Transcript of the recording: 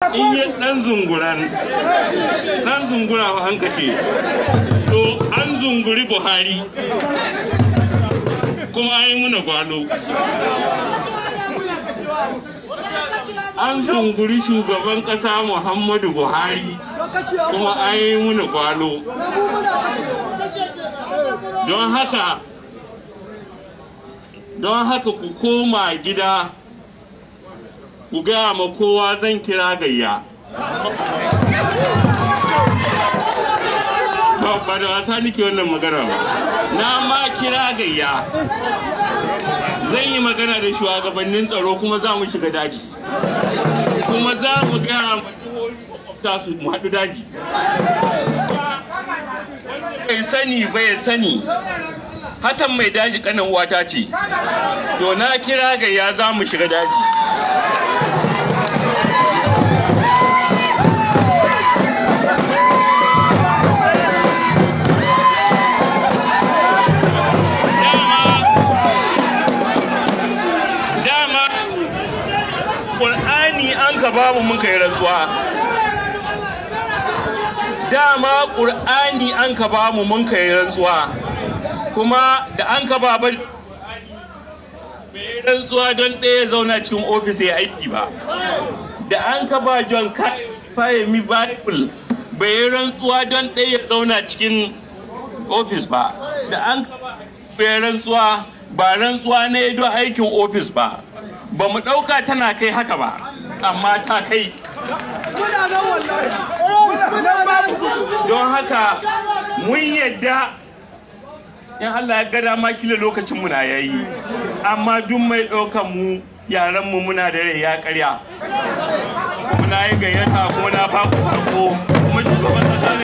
in yi ɗan zunguran ɗan zungura wa hankace to an zunguri buhari kuma an yi muna gwalo an zunguri shugaban ƙasa muhammadu buhari kuma an yi muna gwalo don haka don haka ku koma gida ku gaya ma kowa zan kira gayya ba ba da wasa nake wannan magana ba na ma kira gayya zan yi magana da shugabannin tsaro kuma za mu shiga daji kuma za mu gaya ma jihohi makwabta su mu haɗu daji bai sani bai sani Hassan mai daji kanin wata ce to na kira gayya za mu shiga daji dama ƙur'ani an ka bamu mun kai rantsuwa dama ƙur'ani an ka bamu mun kai rantsuwa kuma da an ka ba bai rantsuwa don ɗaya zauna cikin ofis ya aiki ba da an ka ba john fahimi bible bai yi rantsuwa don ɗaya ya zauna cikin ofis ba da an ka ba bai rantsuwa ba rantsuwa ne don aikin ofis ba ba mu ɗauka tana kai haka ba amma ta kai don haka mun yadda in Allah ya ga dama kila lokacin mu na yayi amma duk mai ɗaukan mu yaran mu muna da rai ya karya muna yi gayyata kuma na ba ku farko kuma shugaban